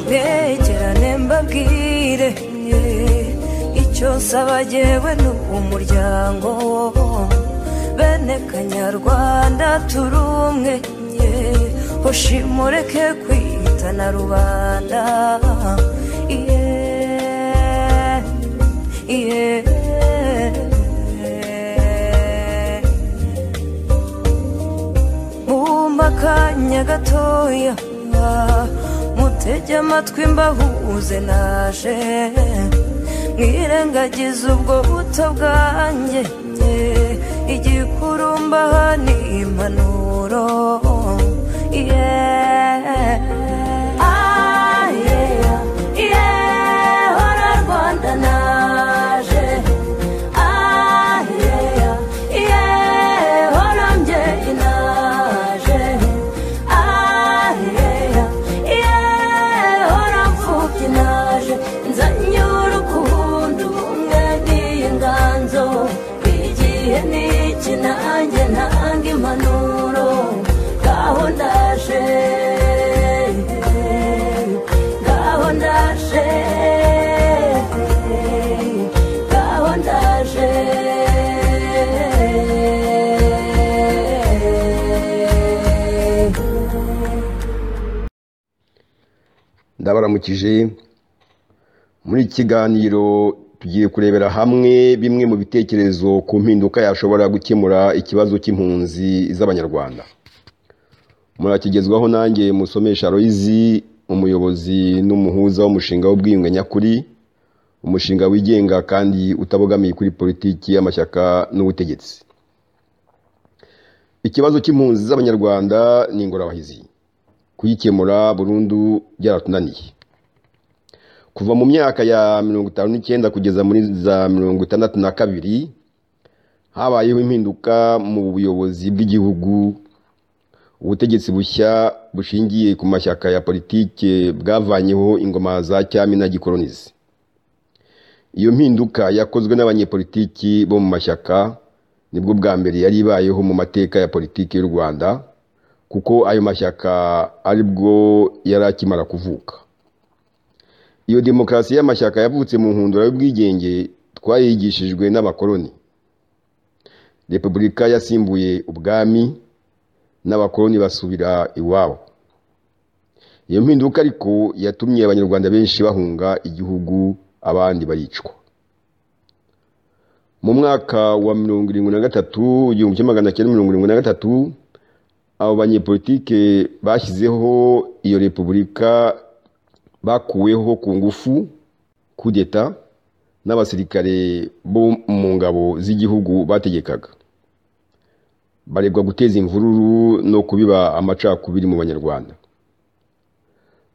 negerane mbabwire icyo nsaba jyewe ni umuryango bene kanyarwanda turi umwe hoshimureke kwitana rubanda yeah, yeah. mumba akanya gatoya mutege amatwi mbahuze naje mwirengagize ubwo buto bwanjye igikurumbaha ni impanuro yeah. Ah, yeah, yeah, hora Rwanda naje Ah, yeah, yeah, hora mbyeyi naje Ah, yeah, yeah, hora mfubyi naje nzanyura ukundi ubumwe n'iyi nganzo igihe ni iki nanjye ntanga impanuro ngaho ndaje ngaho ndaje ngaho ndaje ndabaramukije muri iki kiganiro tugiye kurebera hamwe bimwe mu bitekerezo ku mpinduka yashobora gukemura ikibazo cy'impunzi z'abanyarwanda murakigezwaho nanjye musomesha royizi umuyobozi n'umuhuza w'umushinga w'ubwiyunge nyakuri umushinga wigenga kandi utabogamiye kuri politiki y'amashyaka n'ubutegetsi ikibazo cy'impunzi z'abanyarwanda ni ingorabahizi kuyikemura burundu byaratunaniye kuva mu myaka ya mirongo itanu n'icyenda kugeza muri za mirongo itandatu na kabiri habayeho impinduka mu buyobozi bw'igihugu ubutegetsi bushya bushingiye ku mashyaka ya politike bwavanyeho ingoma za cyami na gikoronizi iyo mpinduka yakozwe n'abanyepolitiki bo mu mashyaka nibwo bwa mbere yari ibayeho mu mateka ya politiki y'u rwanda kuko ayo mashyaka aribwo yari akimara kuvuka iyo demokarasi y'amashyaka yavutse mu nkundura y'ubwigenge twayigishijwe n'abakoloni repubulika yasimbuye ubwami n'abakoloni basubira iwabo iyo mpinduka ariko yatumye abanyarwanda benshi bahunga igihugu abandi baricwa mu mwaka wa mirongo irindwi na gatatu igihumbi kimwe magana cyenda mirongo irindwi na gatatu abo banyepolitike bashyizeho iyo repubulika bakuweho ku ngufu kudeta n'abasirikare bo mu ngabo z'igihugu bategekaga barebwa guteza imvururu no kubiba amacakubiri mu banyarwanda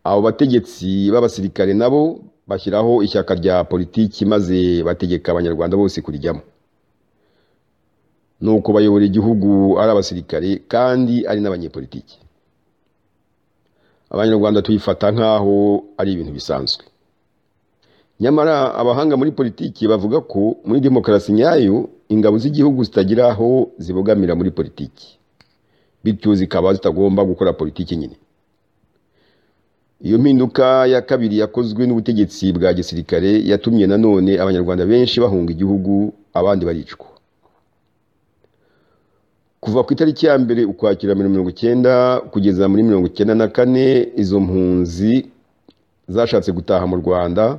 abo bategetsi b'abasirikare nabo bashyiraho ishyaka rya politiki maze bategeka abanyarwanda bose kurijyamo ni uko bayobora igihugu ari abasirikare kandi ari n'abanyepolitiki abanyarwanda tuyifata nk'aho ari ibintu bisanzwe nyamara abahanga muri politiki bavuga ko muri demokarasi nyayo ingabo z'igihugu zitagira aho zibogamira muri politiki bityo zikaba zitagomba gukora politiki nyine iyo mpinduka ya kabiri yakozwe n'ubutegetsi bwa gisirikare yatumye nanone abanyarwanda benshi bahunga igihugu abandi baricwa kuva ku itariki ya mbere ukwakira mirongo icyenda kugeza muri mirongo icyenda na kane izo mpunzi zashatse gutaha mu rwanda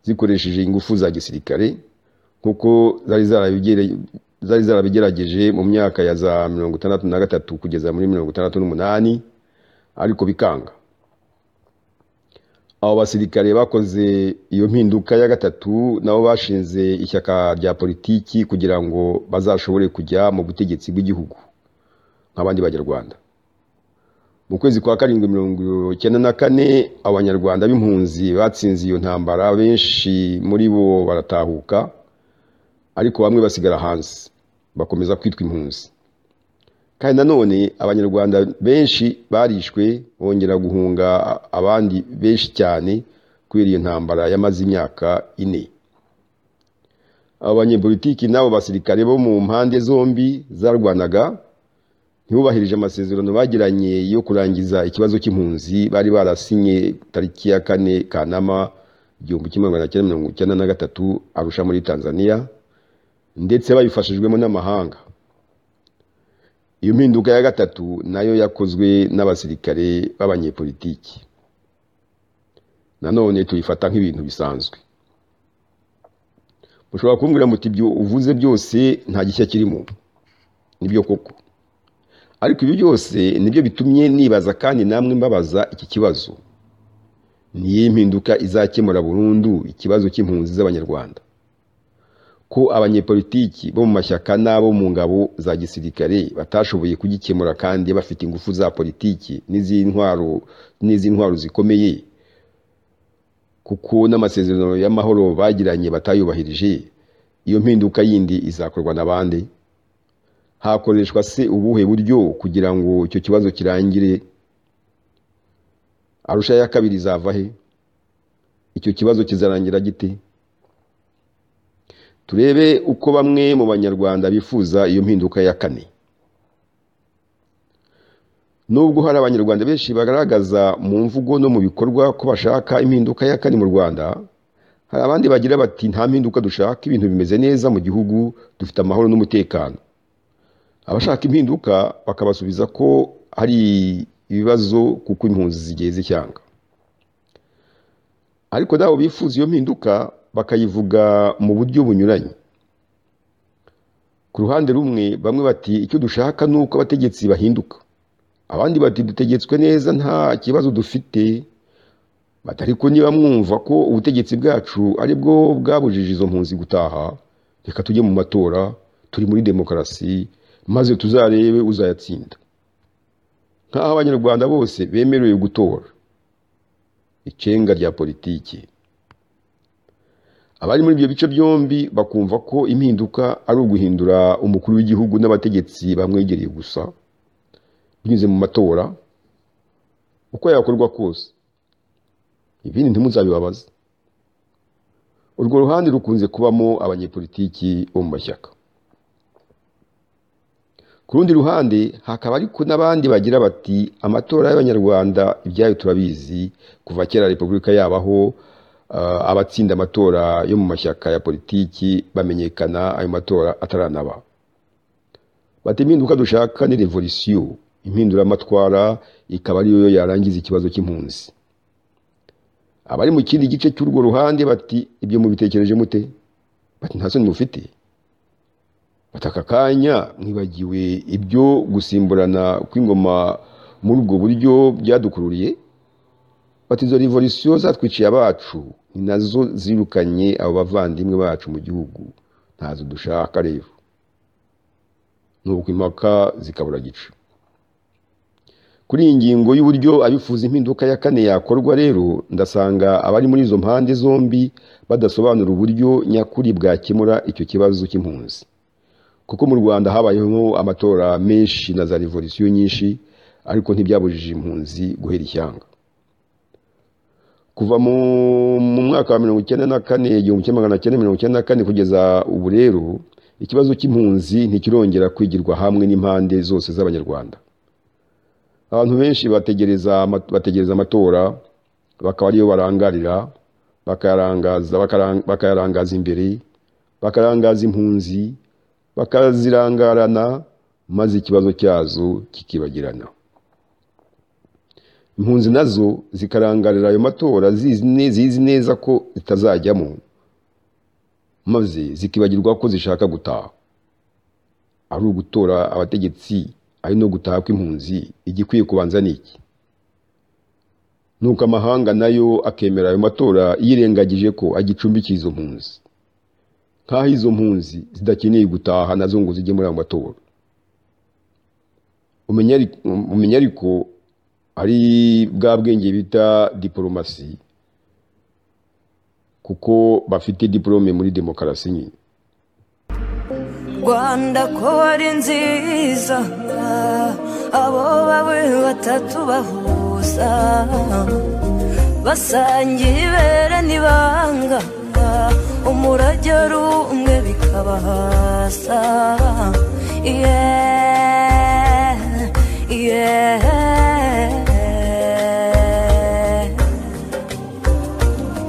zikoresheje ingufu za gisirikare nk'uko zari zarabigerageje mu myaka ya za mirongo itandatu na gatatu kugeza muri mirongo itandatu n'umunani ariko bikanga abo basirikare bakoze iyo mpinduka ya gatatu nabo bashinze ishyaka rya politiki kugira ngo bazashobore kujya mu butegetsi bw'igihugu nk'abandi banyarwanda mu kwezi kwa karindwi mirongo icyenda na kane abanyarwanda b'impunzi batsinze iyo ntambara benshi muri bo baratahuka ariko bamwe basigara hanze bakomeza kwitwa impunzi kandi nanone abanyarwanda benshi barishwe bongera guhunga abandi benshi cyane kubera iyo ntambara yamaze imyaka ine abanyepolitiki n'abo basirikare bo mu mpande zombi zarwanaga ntibubahirije amasezerano bagiranye yo kurangiza ikibazo cy'impunzi bari barasinye tariki ya kane kanama igihumbi kimwe magana cyenda mirongo icyenda na gatatu arusha muri tanzania ndetse babifashijwemo n'amahanga iyo mpinduka ya gatatu nayo yakozwe n'abasirikare b'abanyepolitiki nanone tuyifata nk'ibintu bisanzwe mushobora kumbwira muti ibyo uvuze byose nta gishya kirimo nibyo koko ariko ibi byose nibyo bitumye nibaza kandi namwe mbabaza iki kibazo niyo impinduka izakemura burundu ikibazo cy'impunzi z'abanyarwanda ko abanyepolitiki bo mu mashyaka n'abo mu ngabo za gisirikare batashoboye kugikemura kandi bafite ingufu za politiki n'iz'intwaro n'iz'intwaro zikomeye kuko n'amasezerano y'amahoro bagiranye batayubahirije iyo mpinduka yindi izakorwa na bande hakoreshwa se ubuhe buryo kugira ngo icyo kibazo kirangire arusha ya kabiri izava he icyo kibazo kizarangira gite turebe uko bamwe mu banyarwanda bifuza iyo mpinduka ya kane nubwo hari abanyarwanda benshi bagaragaza mu mvugo no mu bikorwa ko bashaka impinduka ya kane mu rwanda hari abandi bagira bati nta mpinduka dushaka ibintu bimeze neza mu gihugu dufite amahoro n'umutekano abashaka impinduka bakabasubiza ko hari ibibazo kuko impunzi zigiye zicyanga ariko nabo bifuza iyo mpinduka bakayivuga mu buryo bunyuranye ku ruhande rumwe bamwe bati icyo dushaka ni uko abategetsi bahinduka abandi bati dutegetswe neza nta kibazo dufite bati ariko niba mwumva ko ubutegetsi bwacu ari bwo bwabujije izo mpunzi gutaha reka tujye mu matora turi muri demokarasi maze tuzarebe uzayatsinda nk'aho abanyarwanda bose bemerewe gutora icenga rya politiki abari muri ibyo bice byombi bakumva ko impinduka ari uguhindura umukuru w'igihugu n'abategetsi bamwegereye gusa binyuze mu matora uko yakorwa kose ibindi ntimuzabibabaze urwo ruhande rukunze kubamo abanyepolitiki bo mu mashyaka ku rundi ruhande hakaba ariko n'abandi bagira bati amatora y'abanyarwanda ibyayo turabizi kuva kera repubulika yabaho abatsinda amatora yo mu mashyaka ya politiki bamenyekana ayo matora ataranaba bati impinduka dushaka ni revolisiyo impinduramatwara ikaba ariyo yarangiza ikibazo cy'impunzi abari mu kindi gice cy'urwo ruhande bati ibyo mubitekereje mute bati nta soni mufite bataka kanya mwibagiwe ibyo gusimburana kw'ingoma muri ubwo buryo byadukururiye bati izo revolisiyo zatwiciye abacu ni nazo zirukanye abo bavandimwe bacu mu gihugu ntazo dushaka rero nuko impaka zikabura gica kuri iyi ngingo y'uburyo abifuza impinduka ya kane yakorwa rero ndasanga abari muri izo mpande zombi badasobanura uburyo nyakuri bwakemura icyo kibazo cy'impunzi kuko mu rwanda habayeho amatora menshi na za revolisiyo nyinshi ariko ntibyabujije impunzi guhera ishyanga kuva mu mwaka wa mirongo icyenda na kane igihumbi kimwe magana cyenda mirongo icyenda na kane kugeza ubu rero ikibazo cy'impunzi ntikirongera kwigirwa hamwe n'impande zose z'abanyarwanda abantu benshi bategereza bategereza amatora bakaba ariyo barangarira bakayarangaza bakayarangaza imbere bakarangaza impunzi bakazirangarana maze ikibazo cyazo kikibagirana impunzi nazo zikarangarira ayo matora zizi neza ko zitazajyamo maze zikibagirwa ko zishaka gutaha ari ugutora abategetsi ari no gutaha kw'impunzi igikwiye kubanza ni iki nuko amahanga nayo akemera ayo matora yirengagije ko agicumbikiye izo mpunzi nk'aho izo mpunzi zidakeneye gutaha nazo ngo zijye muri ayo matora umenya ariko ari bwa bwenge bita diporomasi kuko bafite diporome muri demokarasi nyine rwanda ko ari nziza abo bawe batatu bahuza basangiye ibere n'ibanga umurage ari umwe bikabahasa yeee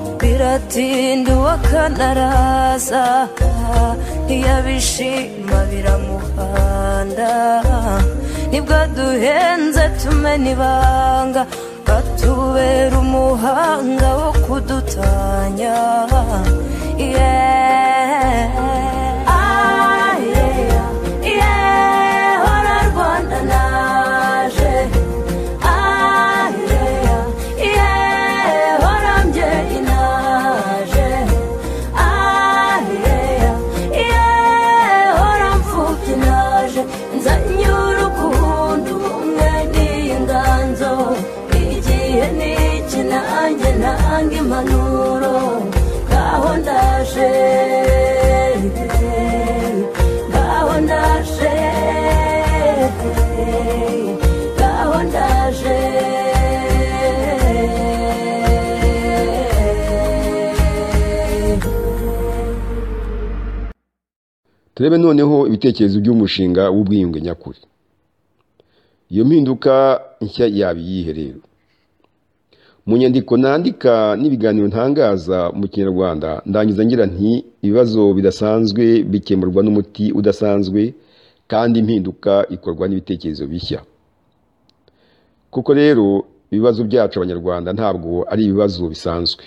utsinda uwakanaraza ntiyabishima biramuhanda nibwaduhenze tumena ibanga batubera umuhanga wo kudutanya yeah. Ah, yeah, yeah, hora Rwanda naje Ah, yeah, yeah, hora mbyeyi naje Ah, yeah, yeah, hora mfubyi naje nzanyura ukundi umwe n'inganzo igihe ni iki nanjye nanga impanuro ngaho ndaje ngaho ndaje ngaho ndaje turebe noneho ibitekerezo by'umushinga w'ubwiyunge nyakuri iyo mpinduka nshya yaba iyihe rero mu nyandiko nandika n'ibiganiro ntangaza mu kinyarwanda ndangiza ngira nti ibibazo bidasanzwe bikemurwa n'umuti udasanzwe kandi impinduka ikorwa n'ibitekerezo bishya kuko rero ibibazo byacu abanyarwanda ntabwo ari ibibazo bisanzwe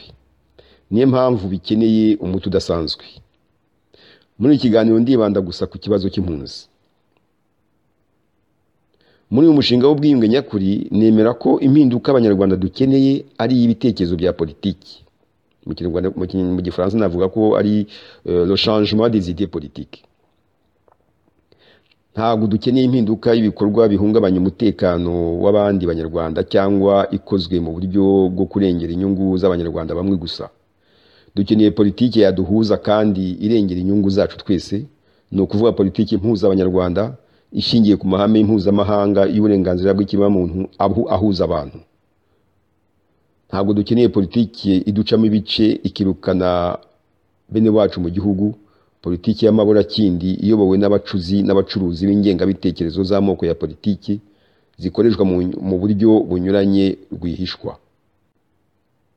niyo mpamvu bikeneye umuti udasanzwe muri iki kiganiro ndibanda gusa ku kibazo cy'impunzi muri uyu mushinga w'ubwiyunge nyakuri nemera ko impinduka abanyarwanda dukeneye ari iy'ibitekerezo bya politiki Mu Kinyarwanda- mu Ki- mu gifaransa navuga ko ari eh, le changement des idées politiques ntabwo dukeneye impinduka y'ibikorwa bihungabanya umutekano w'abandi banyarwanda cyangwa ikozwe mu buryo bwo kurengera inyungu z'abanyarwanda bamwe gusa dukeneye politiki yaduhuza kandi irengera inyungu zacu twese ni ukuvuga politiki impuza abanyarwanda ishingiye ku mahame mpuzamahanga y'uburenganzira bw'ikiremwamuntu ahu- ahuza abantu ntabwo dukeneye politiki iducamo ibice ikirukana bene wacu mu gihugu politiki y'amaburakindi iyobowe n'abacuzi n'abacuruzi b'ingengabitekerezo z'amoko ya politiki zikoreshwa mu- mu buryo bunyuranye rwihishwa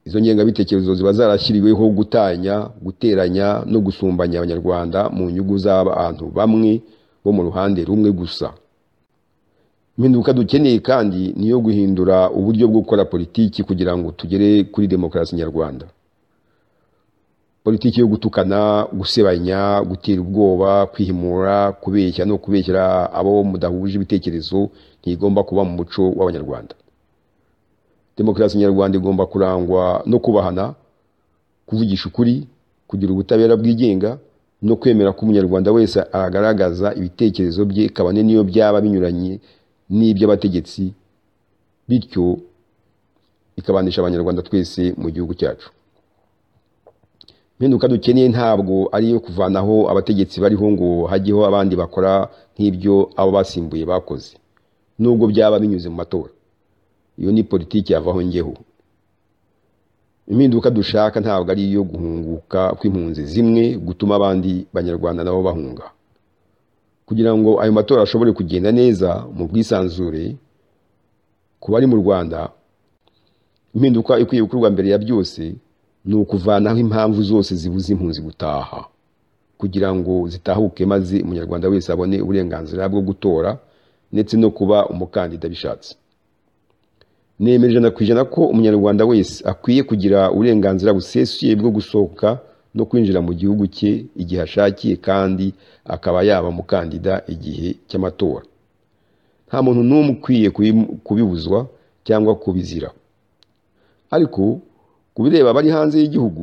izo ngengabitekerezo ziba zarashyiriweho gutanya guteranya no gusumbanya abanyarwanda mu nyungu z'abantu bamwe bo mu ruhande rumwe gusa impinduka dukeneye kandi ni iyo guhindura uburyo bwo gukora politiki kugira ngo tugere kuri demokarasi nyarwanda politiki yo gutukana gusebanya gutera ubwoba kwihimura kubeshya no kubeshyira abo mudahuje ibitekerezo ntigomba kuba mu muco w'abanyarwanda demokarasi nyarwanda igomba kurangwa no kubahana kuvugisha ukuri kugira ubutabera bwigenga no kwemera ko umunyarwanda wese agaragaza ibitekerezo bye kabone n'iyo byaba binyuranye n'iby'abategetsi bityo ikabanisha abanyarwanda twese mu gihugu cyacu impinduka dukeneye ntabwo ari iyo kuvanaho abategetsi bariho ngo hajyeho abandi bakora nk'ibyo abo basimbuye bakoze nubwo byaba binyuze mu matora iyo ni politiki yavaho njyeho impinduka dushaka ntabwo ari iyo guhunguka kw'impunzi zimwe gutuma abandi banyarwanda nabo bahunga kugira ngo ayo matora ashobore kugenda neza mu bwisanzure ku bari mu rwanda impinduka ikwiye gukorwa mbere ya byose ni ukuvanaho impamvu zose zibuza impunzi gutaha kugira ngo zitahuke maze umunyarwanda wese abone uburenganzira bwo gutora ndetse no kuba umukandida bishatse nemera ijana ku ijana ko umunyarwanda wese akwiye kugira uburenganzira busesuye bwo gusohoka no kwinjira mu gihugu cye igihe ashakiye kandi akaba yaba umukandida igihe cy'amatora nta muntu n'umwe ukwiye kubi- kubibuzwa cyangwa kubizira ariko ku bireba abari hanze y'igihugu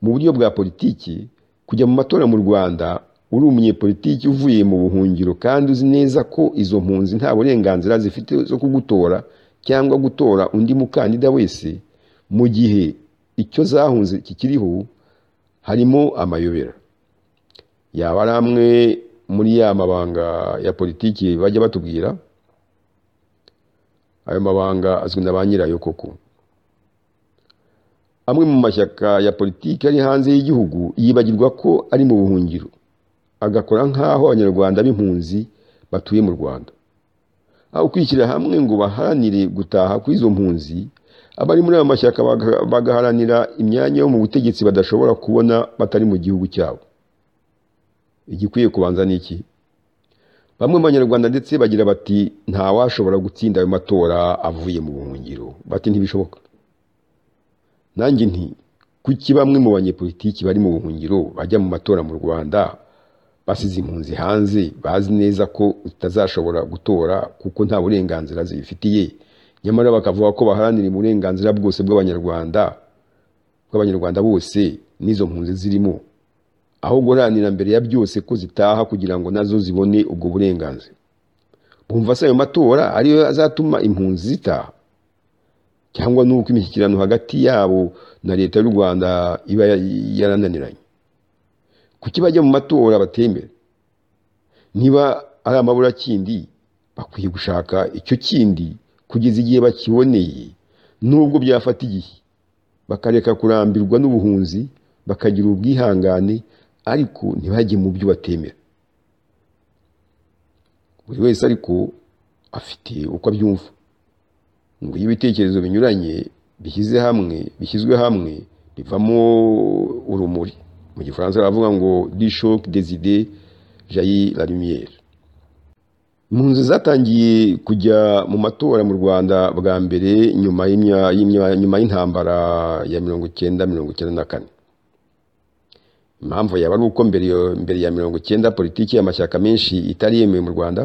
mu buryo bwa politiki kujya mu matora mu rwanda uri umunyepolitiki uvuye mu buhungiro kandi uzi neza ko izo mpunzi nta burenganzira zifite zo kugutora cyangwa gutora undi mukandida wese mu gihe icyo zahunze kikiriho harimo amayobera yaba ari amwe muri ya mabanga ya politiki bajya batubwira ayo mabanga azwi na ba nyirayo koko amwe mu mashyaka ya politiki ari hanze y'igihugu yibagirwa ko ari mu buhungiro agakora nk'aho abanyarwanda b'impunzi batuye mu rwanda aho kwishyira hamwe ngo baharanire gutaha kw'izo mpunzi abari muri aya mashyaka baga- bagaharanira imyanya yo mu butegetsi badashobora kubona batari mu gihugu cyabo igikwiye kubanza ni iki bamwe mu banyarwanda ndetse bagira bati ntawashobora gutsinda ayo matora avuye mu buhungiro bati ntibishoboka nanjye nti kuki bamwe mu banyepolitiki bari mu buhungiro bajya mu matora mu rwanda basize impunzi hanze bazi neza ko utazashobora gutora kuko nta burenganzira zibifitiye nyamara bakavuga ko baharanira uburenganzira bwose bw'abanyarwanda bw'abanyarwanda bose n'izo mpunzi zirimo aho guharanira mbere ya byose ko zitaha kugira ngo nazo zibone ubwo burenganzira bumva se ayo matora ariyo azatuma impunzi zitaha cyangwa n'uko imishyikirano hagati yabo na leta y'u rwanda iba yarananiranye kuki bajya mu matora batemera niba ari amaburakindi bakwiye gushaka icyo kindi kugeza igihe bakiboneye nubwo byafata igihe bakareka kurambirwa n'ubuhunzi bakagira ubwihangane ariko ntibajye mu byo batemera buri wese ariko afite uko abyumva ngo iyo ibitekerezo binyuranye bishyize hamwe bishyizwe hamwe bivamo urumuri mu gifaransa baravuga ngo dishoc des idées jaillit la lumière impunzi zatangiye kujya mu matora mu rwanda bwa mbere nyuma y'imya- y'imya- nyuma y'intambara ya mirongo icyenda mirongo icyenda na kane impamvu yaba ari uko mbere yo- mbere ya mirongo icyenda politiki y'amashyaka menshi itari yemewe mu rwanda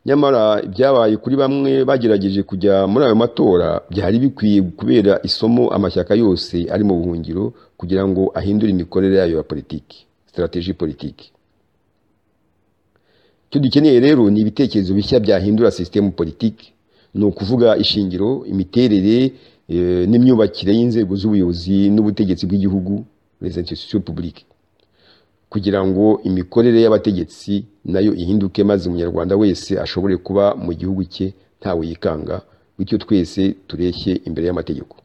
nyamara ibyabaye kuri bamwe bagerageje kujya muri ayo matora byari bikwiye kubera isomo amashyaka yose ari mu buhungiro kugira ngo ahindure imikorere yayo ya politiki sitarateji politiki icyo dukeneye rero ni ibitekerezo bishya byahindura sisitemu politiki ni ukuvuga ishingiro imiterere eh, n'imyubakire y'inzego z'ubuyobozi n'ubutegetsi bw'igihugu les institutions publiques kugira ngo imikorere y'abategetsi nayo ihinduke maze umunyarwanda wese ashobore kuba mu gihugu cye ntawe yikanga bityo twese tureshye imbere y'amategeko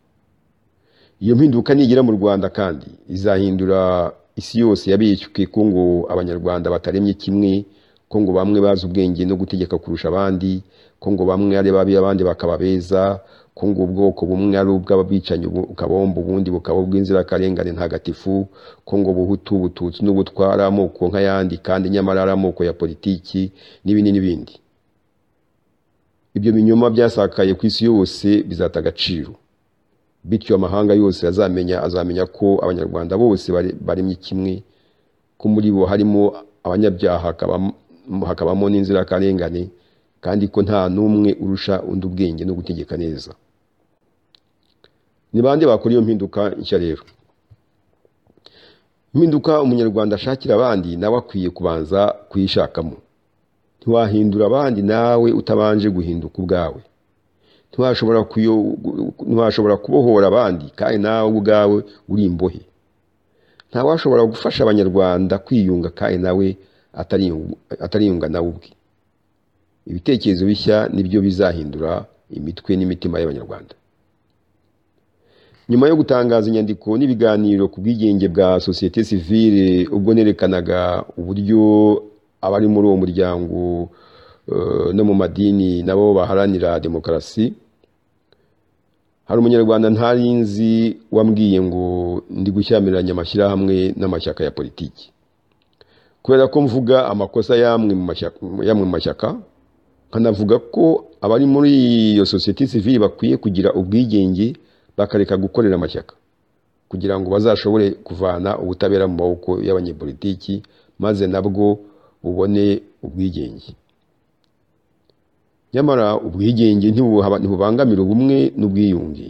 iyo mpinduka nigera mu rwanda kandi izahindura isi yose yabeshywe ko ngo abanyarwanda bataremye kimwe ko ngo bamwe bazi ubwenge no gutegeka kurusha abandi ko ngo bamwe ari babi abandi bakaba beza ko ngo ubwoko bumwe ari ubw'ababicanyi ubu- ukabomba ubundi bukaba ubw'inzirakarengane ntagatifu ko ngo buhutu bututsi n'ubutwara amoko nk'ayandi kandi nyamara ari amoko ya politiki n'ibindi n'ibindi ibyo binyoma byasakaye ku isi yose bizata agaciro bityo amahanga yose azamenya azamenya ko abanyarwanda bose bare- baremye kimwe ko muri bo harimo abanyabyaha hakabamo- hakabamo n'inzirakarengane kandi ko nta n'umwe urusha undi ubwenge no gutegeka neza ni bande bakora iyo mpinduka nshya rero impinduka umunyarwanda ashakira abandi nawe akwiye kubanza kuyishakamo ntiwahindura abandi nawe utabanje guhinduka ubwawe ntiwashobora kuyo- ntiwashobora kubohora abandi kandi nawe ubwawe uri imbohe ntawashobora gufasha abanyarwanda kwiyunga kandi nawe atariyungu- atariyunga nawe ubwe ibitekerezo bishya nibyo bizahindura imitwe n'imitima y'abanyarwanda nyuma yo gutangaza inyandiko n'ibiganiro ku bwigenge bwa sosiyete sivile ubwo nerekanaga uburyo abari muri uwo muryango eh, no mu madini nabo baharanira demokarasi hari umunyarwanda ntari nzi wambwiye ngo ndi gushyamiranya amashyirahamwe n'amashyaka ya politiki kubera ko mvuga amakosa y'amwe mu mashyaka, y'amwe mu mashyaka nkanavuga ko abari muri iyo sosiyete sivile bakwiye kugira ubwigenge bakareka gukorera amashyaka kugira ngo bazashobore kuvana ubutabera mu maboko y'abanyepolitiki maze nabwo bubone ubwigenge nyamara ubwigenge ntibuha- ntibubangamira ubumwe n'ubwiyunge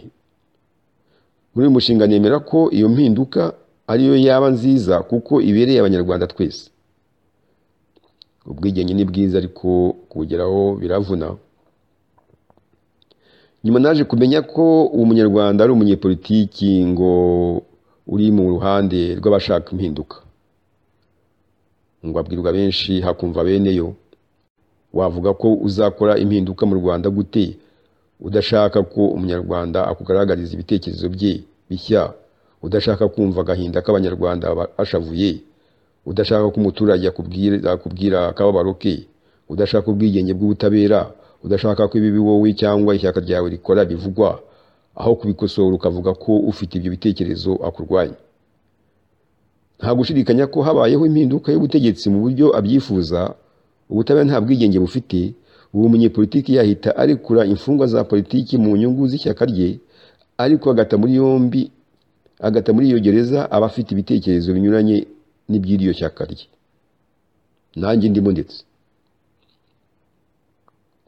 muri uyu mushinga nemera ko iyo mpinduka ariyo yaba nziza kuko ibereye abanyarwanda twese ubwigenge ni bwiza ariko kuwugeraho biravuna nyuma naje kumenya ko uwo munyarwanda ari umunyepolitiki ngo uri mu ruhande rw'abashaka impinduka ngo abwirwa benshi hakumva beneyo wavuga ko uzakora impinduka mu rwanda gute udashaka ko umunyarwanda akugaragariza ibitekerezo bye bishya udashaka kumva agahinda k'abanyarwanda bashavuye udashaka ko umuturage akubwira akubwira akababaro ke udashaka ubwigenge bw'ubutabera udashaka ko ibibi wowe cyangwa ishyaka ryawe rikora bivugwa aho kubikosora ukavuga ko ufite ibyo bitekerezo akurwanya nta gushidikanya ko habayeho impinduka y'ubutegetsi mu buryo abyifuza ubutabera nta bwigenge bufite ubu umunyepolitiki yahita arekura imfungwa za politiki mu nyungu z'ishyaka rye ariko agata muri yombi agata muri iyo gereza aba afite ibitekerezo binyuranye n'iby'iryo shyaka rye nanjye ndimo ndetse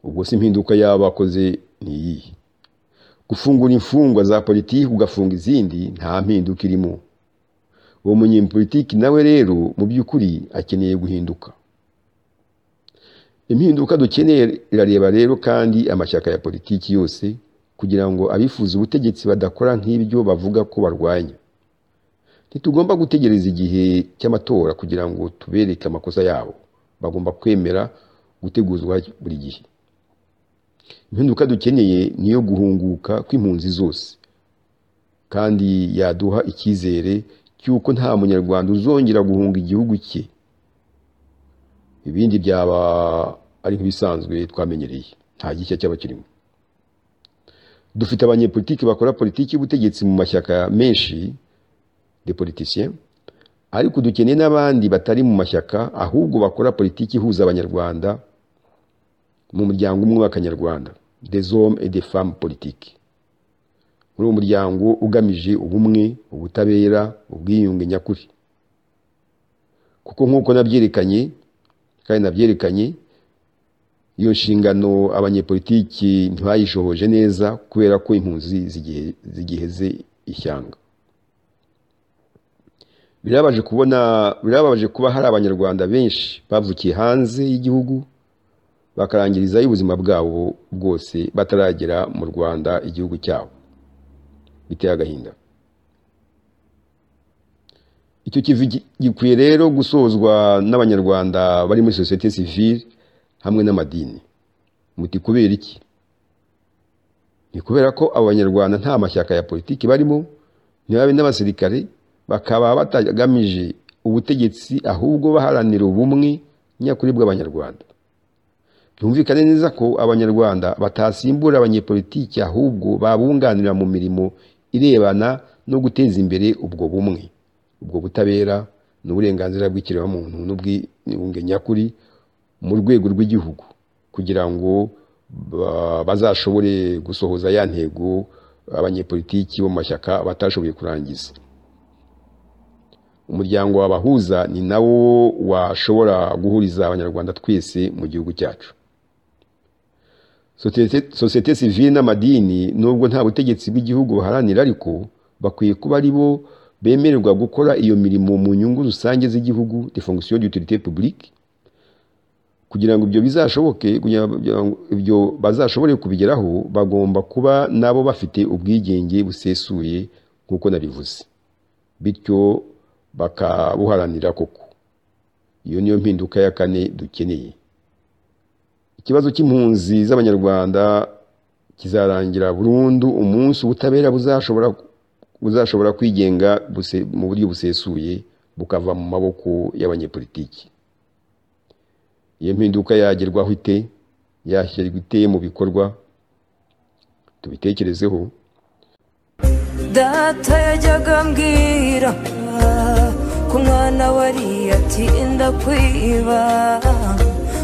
ubwo si impinduka y'abakoze ni iyihe gufungura imfungwa za politiki ugafunga izindi nta mpinduka irimo uwo munyepolitiki nawe rero mu by'ukuri akeneye guhinduka impinduka dukeneye irareba rero kandi amashyaka ya politiki yose kugira ngo abifuza ubutegetsi badakora nk'ibyo bavuga ko barwanya ntitugomba gutegereza igihe cy'amatora kugira ngo tubereke amakosa yabo bagomba kwemera guteguzwa buri gihe impinduka dukeneye ni iyo guhunguka kw'impunzi zose kandi yaduha icyizere cy'uko nta munyarwanda uzongera guhunga igihugu cye ibindi byaba ari nk'ibisanzwe twamenyereye nta gishya cyaba kirimo dufite abanyepolitiki bakora politiki y'ubutegetsi mu mashyaka menshi de politiciens ariko dukeneye n'abandi batari mu mashyaka ahubwo bakora politiki ihuza abanyarwanda mu muryango umwe w'akanyarwanda des hommes et des femmes politiques muri uwo muryango ugamije ubumwe ubutabera ubwiyunge nyakuri kuko nk'uko nabyerekanye kandi nabyerekanye iyo nshingano abanyepolitiki ntibayishohoje neza kubera ko impunzi zigihe- zigiheze ishyanga birabaje kubona birababaje kuba hari abanyarwanda benshi bavukiye hanze y'igihugu bakarangirizayo ubuzima bwabo bwose bataragera mu rwanda igihugu cyabo biteye agahinda icyo kivi gi- gikwiye rero gusozwa n'abanyarwanda bari muri sosiyete sivile hamwe n'amadini muti kubera iki ni kubera ko abo banyarwanda nta mashyaka ya politiki barimo ntibabe n'abasirikare bakaba batagamije ubutegetsi ahubwo baharanira ubumwe nyakuri bw'abanyarwanda byumvikane neza ko abanyarwanda batasimbura abanyepolitiki ahubwo babunganira mu mirimo irebana no guteza imbere ubwo bumwe ubwo butabera n'uburenganzira bw'ikiremwamuntu n'ubwiyunge nyakuri mu rwego rw'igihugu kugira ngo ba- bazashobore gusohoza ya ntego abanyepolitiki bo mu mashyaka batashoboye kurangiza umuryango wabahuza ni nawo washobora guhuriza abanyarwanda twese mu gihugu cyacu Sosiyete- sosiyete sivile n'amadini nubwo nta butegetsi bw'igihugu buharanira ariko bakwiye kuba ari bo bemererwa gukora iyo mirimo mu nyungu rusange z'igihugu de fonction d'utilité publique kugira ngo ibyo bizashoboke kugira ngo ibyo bazashobore kubigeraho bagomba kuba nabo bafite ubwigenge busesuye nk'uko nabivuze bityo bakabuharanira koko iyo niyo mpinduka ya kane dukeneye ikibazo cy'impunzi z'abanyarwanda kizarangira burundu umunsi ubutabera buzashobora buzashobora kwigenga buse- mu buryo busesuye bukava mu maboko y'abanyepolitiki iyo mpinduka yagerwaho ite yashyirwa ite mu bikorwa tubitekerezeho data yajyaga ambwira ku mwana wari ati ndakwiba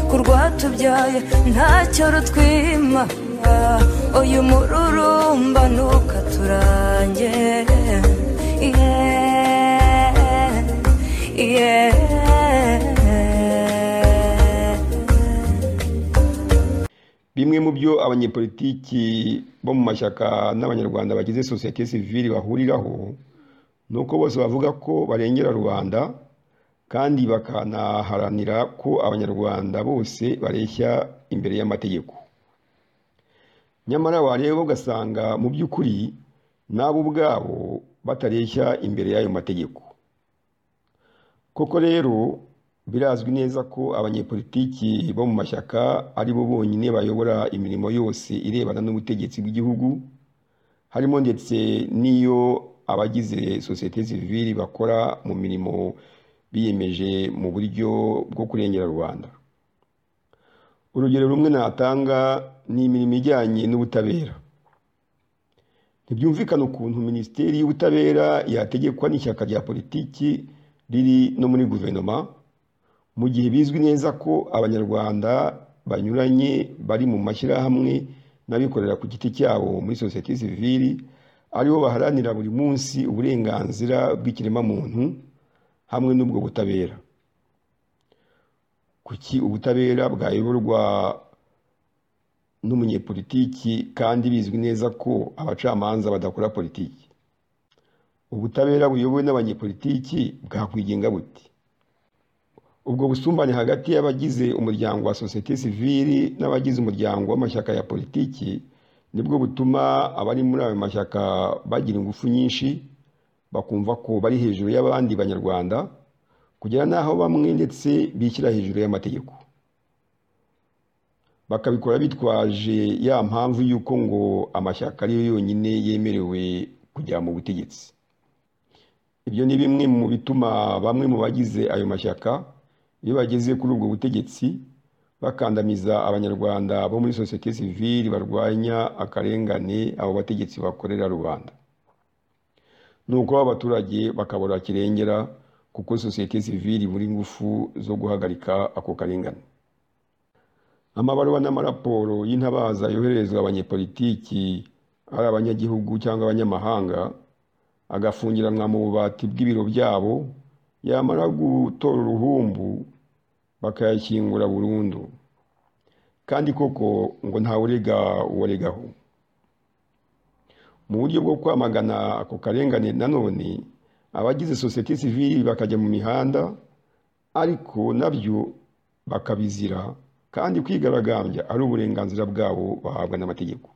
ku rwatubyaye ntacyo rutwima uyu mururumba ntukaturange Yeah, yeah. bimwe mu byo abanyepolitiki bo mu mashyaka n'abanyarwanda bagize sosiyete sivile bahuriraho ni uko bose bavuga ko barengera rubanda kandi bakanaharanira ko abanyarwanda bose bareshya imbere y'amategeko nyamara wareba ugasanga mu by'ukuri nabo ubwabo batareshya imbere y'ayo mategeko koko rero birazwi neza ko abanyepolitiki bo mu mashyaka ari bo bonyine bayobora imirimo yose irebana n'ubutegetsi bw'igihugu harimo ndetse n'iyo abagize sosiyete sivili bakora mu mirimo biyemeje mu buryo bwo kurengera rubanda urugero rumwe natanga ni imirimo ijyanye n'ubutabera ntibyumvikana ukuntu minisiteri y'ubutabera yategekwa n'ishyaka rya politiki riri no muri guverinoma mu gihe bizwi neza ko abanyarwanda banyuranye bari mu mashyirahamwe n'abikorera ku giti cyabo muri sosiyete sivili aribo baharanira buri munsi uburenganzira bw'ikiremwamuntu hamwe n'ubwo butabera kuki ubutabera bwayoborwa n'umunyepolitiki kandi bizwi neza ko abacamanza badakora politiki ubutabera buyobowe n'abanyepolitiki bwakwigenga buti ubwo busumbane hagati y'abagize umuryango wa sosiyete sivili n'abagize umuryango w'amashyaka ya politiki nibwo butuma abari muri ayo mashyaka bagira ingufu nyinshi bakumva ko bari hejuru y'abandi banyarwanda kugera n'aho bamwe ndetse bishyira hejuru y'amategeko bakabikora bitwaje ya mpamvu y'uko ngo amashyaka ariyo yonyine yemerewe kujya mu butegetsi ibyo ni bimwe mu bituma bamwe mu bagize ayo mashyaka iyo bageze kuri ubwo butegetsi bakandamiza abanyarwanda bo muri sosiyete sivili barwanya akarengane abo bategetsi bakorera rubanda nuko abaturage bakabura kirengera kuko sosiyete sivili muri ngufu zo guhagarika ako karengane amabaruwa n'amaraporo y'intabaza yohererezwa abanyepolitiki ari abanyagihugu cyangwa abanyamahanga agafungiranwa mu bubati bw'ibiro byabo yamara gutora uruhumbu bakayashyingura burundu kandi koko ngo ntawurega uwaregaho mu buryo bwo kwamagana ako karengane nanone abagize sosiyete sivili bakajya mu mihanda ariko nabyo bakabizira kandi kwigaragambya ari uburenganzira bwabo bahabwa n'amategeko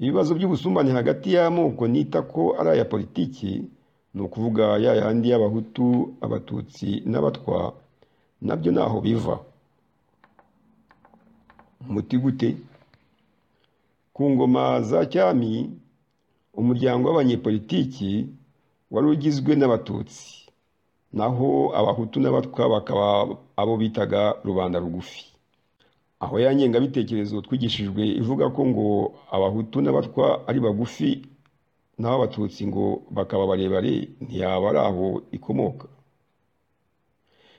ibibazo by'ubusumbane hagati y'amoko nita ko ari aya politiki ni ukuvuga ya yandi y'abahutu abatutsi n'abatwa nabyo ntaho biva umuti gute ku ngoma za cyami umuryango w'abanyepolitiki wari ugizwe n'abatutsi naho abahutu n'abatwa bakaba abo bitaga rubanda rugufi aho ya ngengabitekerezo twigishijwe ivuga ko ngo abahutu n'abatwa ari bagufi naho abatutsi ngo bakaba barebare ntiyaba ari aho ikomoka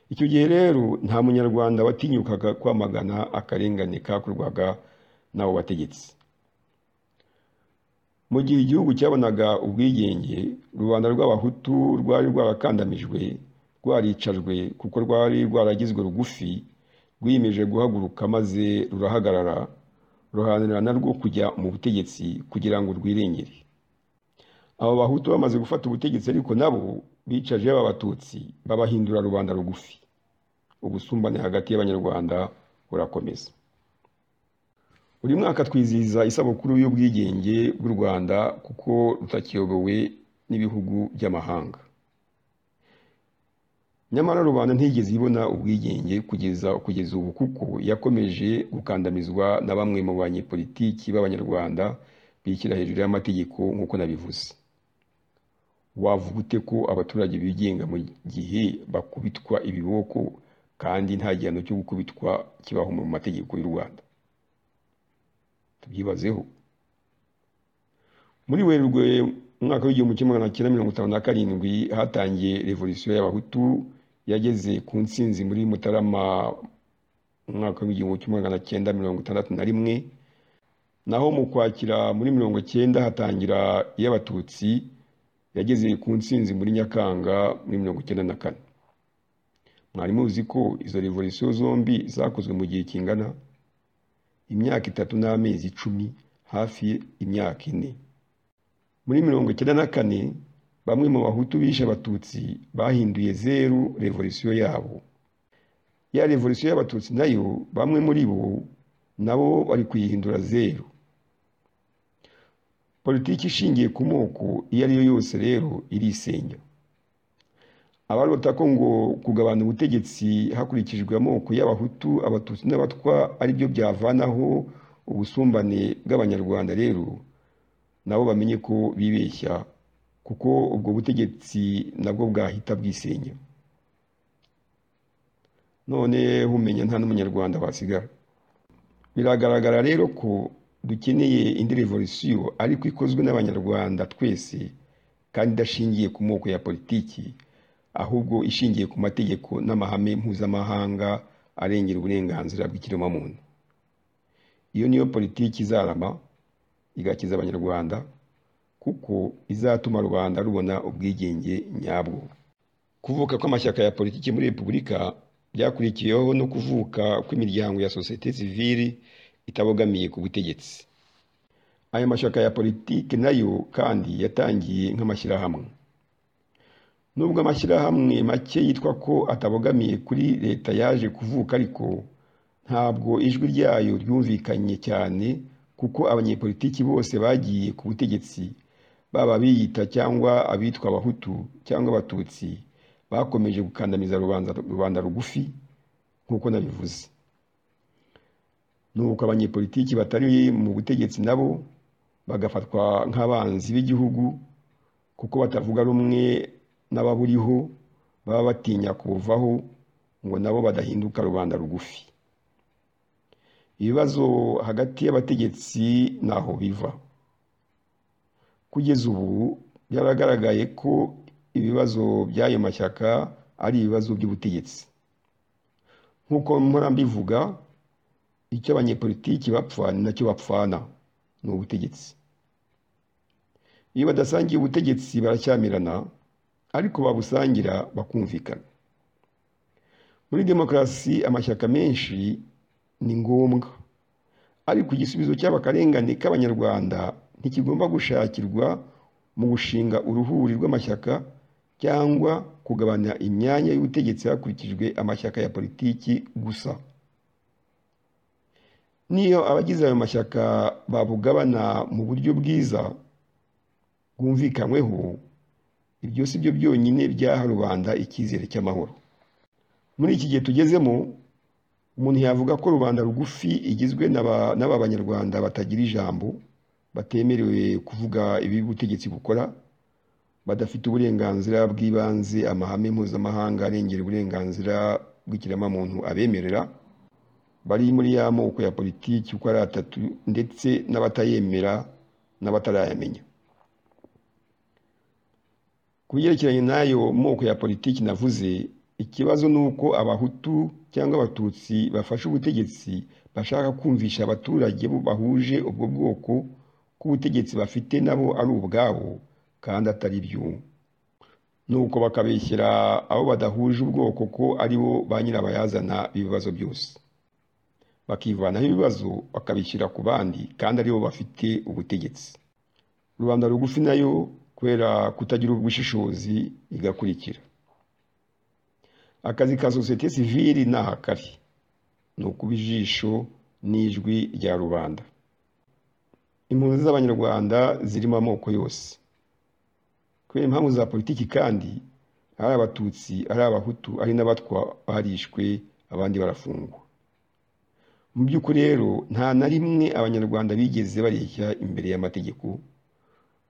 icyo gihe rero nta munyarwanda watinyukaga kwamagana akarengane kakorwaga n'abo bategetsi mu gihe igihugu cyabonaga ubwigenge rubanda rw'abahutu rwari rwarakandamijwe rwaricajwe kuko rwari rwaragizwe rugufi rwiyemeje guhaguruka maze rurahagarara ruharanira narwo kujya mu butegetsi kugira ngo rwirengere abo bahutu bamaze gufata ubutegetsi ariko nabo bicaje aba batutsi babahindura rubanda rugufi ubusumbane hagati y'abanyarwanda burakomeza buri mwaka twizihiza isabukuru y'ubwigenge bw'u rwanda kuko rutakiyobowe n'ibihugu by'amahanga nyamara rubanda ntigeze ibona ubwigenge kugeza kugeza ubu kuko yakomeje gukandamizwa na bamwe mu banyepolitiki b'abanyarwanda bishyira hejuru y'amategeko nk'uko nabivuze wavuga ute ko abaturage bigenga mu gihe bakubitwa ibiboko kandi nta gihano cyo gukubitwa kibaho mu mategeko y'u rwanda tubyibazeho muri werurwe umwaka w'igihumbi kimwe magana cyenda mirongo itanu na karindwi hatangiye revolisiyo y'abahutu yageze ku nsinzi muri mutarama umwaka w'igihumbi kimwe magana cyenda mirongo itandatu na rimwe naho mu kwakira muri mirongo cyenda hatangira iy'abatutsi yageze ku nsinzi muri nyakanga muri mirongo cyenda na kane mwari muzi ko izo revolisiyo zombi zakozwe mu gihe kingana imyaka itatu n'amezi icumi hafi imyaka ine muri mirongo icyenda na kane bamwe mu bahutu bishe abatutsi bahinduye zeru revolisiyo yabo ya revolisiyo y'abatutsi nayo bamwe muri bo nabo bari kuyihindura zeru politiki ishingiye ku moko iyo ari yo yose rero irisenya abarota ko ngo kugabana ubutegetsi hakurikijwe amoko y'abahutu abatutsi n'abatwa aribyo byavanaho ubusumbane bw'abanyarwanda rero nabo bamenye ko bibeshya kuko ubwo butegetsi nabwo bwahita bwisenya none humenya nta n'umunyarwanda wasigara biragaragara rero ko dukeneye indi revolisiyo ariko ikozwe n'abanyarwanda twese kandi idashingiye ku moko ya politiki ahubwo ishingiye ku mategeko n'amahame mpuzamahanga arengera uburenganzira bw'ikiremwamuntu iyo niyo politiki izarama igakiza abanyarwanda kuko izatuma rubanda rubona ubwigenge nyabwo kuvuka kw'amashyaka ya politiki muri repubulika byakurikiyeho no kuvuka kw'imiryango ya sosiyete sivili itabogamiye ku butegetsi aya mashyaka ya politiki nayo kandi yatangiye nk'amashyirahamwe nubwo amashyirahamwe make yitwa ko atabogamiye kuri leta yaje kuvuka ariko ntabwo ijwi ryayo ryumvikanye cyane kuko abanyepolitiki bose bagiye ku butegetsi baba abiyita cyangwa abitwa abahutu cyangwa abatutsi bakomeje gukandamiza rubanda rubanda rugufi nk'uko nabivuze nuko abanyepolitiki batari mu butegetsi nabo bagafatwa nk'abanzi b'igihugu kuko batavuga rumwe n'ababuriho baba batinya kubuvaho ngo nabo badahinduka rubanda rugufi ibibazo hagati y'abategetsi ntaho biva kugeza ubu byaragaragaye ko ibibazo by'ayo mashyaka ari ibibazo by'ubutegetsi nk'uko mpora mbivuga icyo abanyepolitiki bapfa ni nacyo bapfana ni ubutegetsi iyo badasangiye ubutegetsi baracyamirana ariko babusangira bakumvikana muri demokarasi amashyaka menshi ni ngombwa ariko igisubizo cy'abakarengane k'abanyarwanda ntikigomba gushakirwa mu gushinga uruhuri rw'amashyaka cyangwa kugabanya imyanya y'ubutegetsi hakurikijwe amashyaka ya politiki gusa niyo abagize ayo mashyaka babugabana mu buryo bwiza bwumvikanyweho ibyo si byo byonyine byaha rubanda icyizere cy'amahoro muri iki gihe tugezemo umuntu yavuga ko rubanda rugufi igizwe n'aba banyarwanda batagira ijambo batemerewe kuvuga ibi ubutegetsi bukora badafite uburenganzira bw'ibanze amahame mpuzamahanga arengera uburenganzira bw'ikiremwamuntu abemerera bari muri ya moko ya politiki uko ari atatu ndetse n'abatayemera n'abatarayamenya ku byerekeranye n'ayo moko ya politiki navuze ikibazo ni uko abahutu cyangwa abatutsi bafashe ubutegetsi bashaka kumvisha abaturage bo bahuje ubwo bwoko ko ubutegetsi bafite nabo ari ubwabo kandi atari byo nuko bakabeshyira abo badahuje ubwoko ko ari bo ba nyirabayazana b'ibibazo byose bakivanaho ibibazo bakabishyira ku bandi kandi aribo bafite ubutegetsi rubanda rugufi nayo kubera kutagira ubushishozi igakurikira akazi ka sosiyete sivili ni aha kari ni ukuba ijisho n'ijwi rya rubanda impunzi z'abanyarwanda zirimo amoko yose kubera impamvu za politiki kandi ari abatutsi ari abahutu ari n'abatwa barishwe abandi barafungwa mu by'ukuri rero nta na rimwe abanyarwanda bigeze bareshya imbere y'amategeko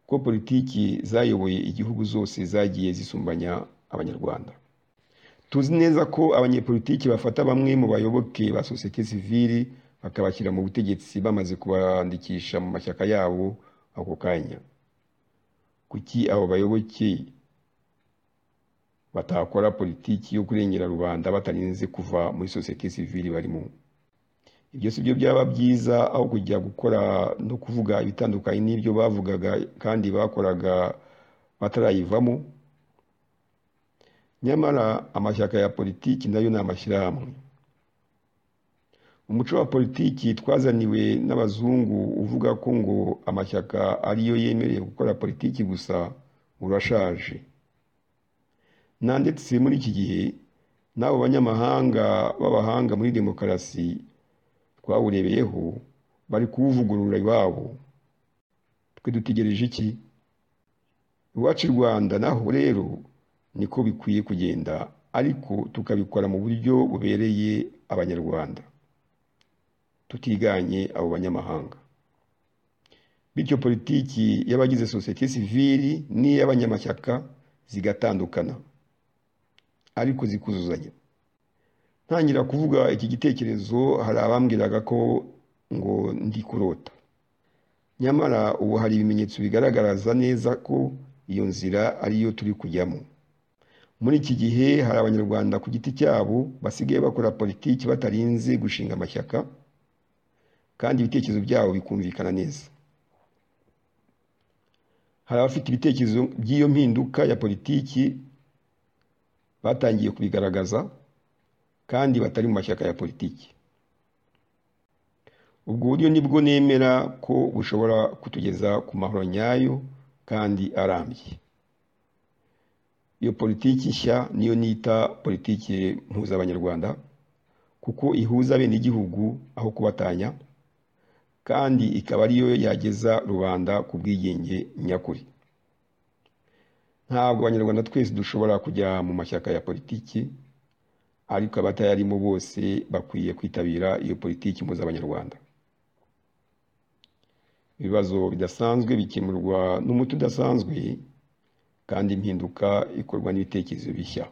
ko politiki zayoboye igihugu zose zagiye zisumbanya abanyarwanda tuzi neza ko abanyepolitiki bafata bamwe mu bayoboke ba sosiyete sivili bakabashyira mu butegetsi bamaze kubandikisha mu mashyaka yabo ako kanya kuki abo bayoboke batakora politiki yo kurengera rubanda batarinze kuva muri sosiyete sivili barimo ibyo si byo byaba byiza aho kujya gukora no kuvuga ibitandukanye n'ibyo bavugaga kandi bakoraga batarayivamo nyamara amashyaka ya politiki nayo ni amashyirahamwe umuco wa politiki twazaniwe n'abazungu uvuga ko ngo amashyaka ariyo yemerewe gukora politiki gusa urashaje na ndetse muri iki gihe n'abo banyamahanga b'abahanga muri demokarasi twawurebeyeho bari kuwuvugurura iwabo twe dutegereje iki iwacu i rwanda naho rero niko bikwiye kugenda ariko tukabikora mu buryo bubereye abanyarwanda tutiganye abo banyamahanga bityo politiki y'abagize sosiyete sivili n'iy'abanyamashyaka zigatandukana ariko zikuzuzanya ntangira kuvuga iki gitekerezo hari abambwiraga ko ngo ndi kurota nyamara ubu hari ibimenyetso bigaragaza neza ko iyo nzira ariyo turi kujyamo muri iki gihe hari abanyarwanda ku giti cyabo basigaye bakora politiki batarinze gushinga amashyaka kandi ibitekerezo byabo bikumvikana neza hari abafite ibitekerezo by'iyo mpinduka ya politiki batangiye kubigaragaza kandi batari mu mashyaka ya politiki ubwo buryo nibwo nemera ko bushobora kutugeza ku mahoro nyayo kandi arambye iyo politiki nshya niyo nita politiki mpuzabanyarwanda kuko ihuza abenegihugu aho kubatanya kandi ikaba ariyo yageza rubanda ku bwigenge nyakuri ntabwo abanyarwanda twese dushobora kujya mu mashyaka ya politiki ariko abatayarimo bose bakwiye kwitabira iyo politiki mpuzabanyarwanda ibibazo bidasanzwe bikemurwa n'umuti udasanzwe kandi impinduka ikorwa n'ibitekerezo bishya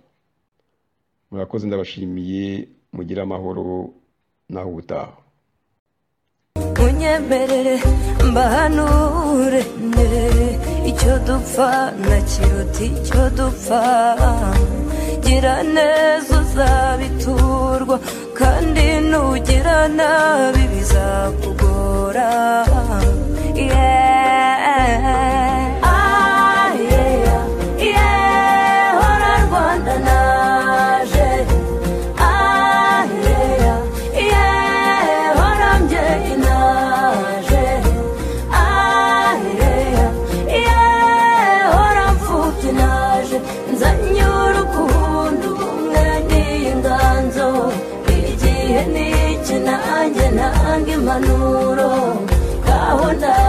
murakoze ndabashimiye mugire amahoro naho ubutaha munyemerere mbahanure nde icyo dupfa na kiruta icyo dupfa gira neza uzabiturwa kandi nugira nabi bizakugora yeah. Ah, yeah, yeah. Hora Rwanda naje Ah, yeah, yeah. Hora mbyeyi naje Ah, yeah, yeah. Hora mfubyi naje nzanyura ukundi ubumwe n'inganzo igihe n'iki nanjye nanga impanuro gahunda